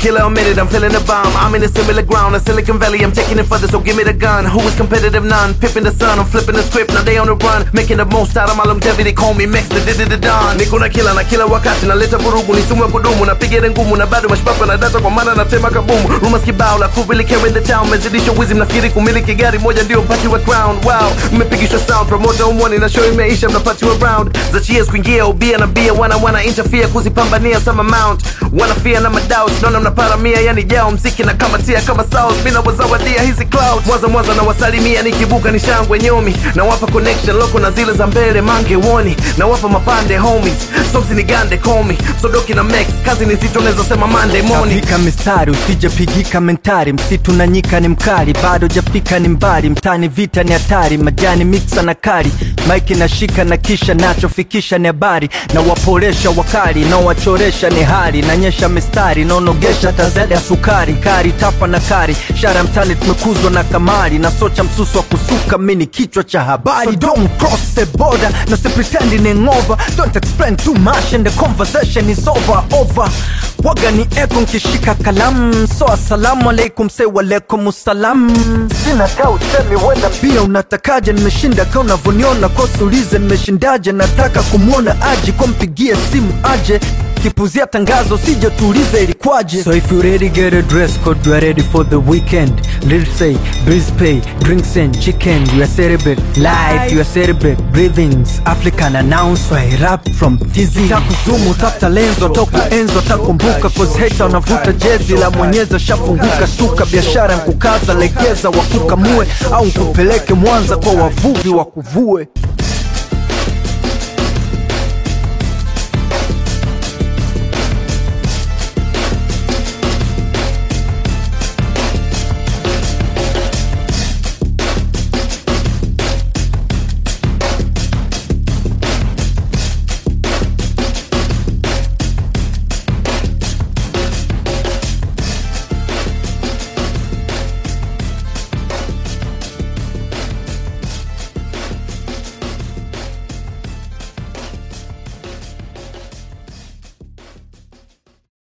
killer a minute, I'm feeling the bomb. I'm in a similar ground, a Silicon Valley, I'm taking it further, so give me the gun. Who is competitive? None. Pipping the sun, I'm flipping the script, now they on the run. Making the most out of my longevity, call me Max, the did the Don. Niko na kila na kila wakati, naleta vurugu, ni sumu ya kudumu, napiga ile ngumu, na bado mashpapa na data kwa maana natema kabumu. Rumors kibao, la who really care in the town, mezidisha wizi, mnafikiri kumiliki gari moja ndio mpati wa crown. Wow, mmepigishwa sound, promoter umwani na show imeisha, mnapatiwa round. Za cheers kuingia, ubia na bia, wana wana interfere, kuzipambania some amount. Wana fear na madoubt, naona mnaparamia, yani jao mziki na kama tia kama sauce, mina wazawadia hizi clouds. Mwanza mwanza na wasalimia, nikibuka ni shangwe nyomi, na wapa connection loko na zile za mbele mange woni, na wapa mapande homies, somsi ni gande komi, sodoki na max, kazi ni zito, naweza sema Monday morning. Pika mistari usijapigika mentari, msitu na nyika ni mkali, bado jafika ni mbali, mtani vita ni hatari, majani miksa na kari, maiki na shika na kisha nachofikisha ni habari, na waporesha wakali, na wachoresha ni hali, nanyesha mistari, naonogesha tazada ya sukari, kari tafa na kari, shara mtani tumekuzwa na kamari, na socha msusu wa kusuka, mini kichwa cha habari, so don't cross the border, no se pretending over, don't explain too much and the conversation is over, over waga ni eko nkishika kalamu so asalamu alaikum se walaikum salam sina kaa usemi wenda pia unatakaje nimeshinda ka unavyoniona kosulize nimeshindaje nataka kumwona aji kwa mpigie simu aje kipuzia tangazo sije tuulize ilikwaje so if you ready get a dress code you are ready for the weekend let's say breeze pay drinks and chicken you are celebrate life you are celebrate breathings african announce I rap from dizzy takuzumu tafuta lenzo toka enzo takumbuka cause hater unavuta jezi la mwenyeza shafunguka shtuka biashara nkukaza legeza wakukamue au nkupeleke mwanza kwa wavuvi wakuvue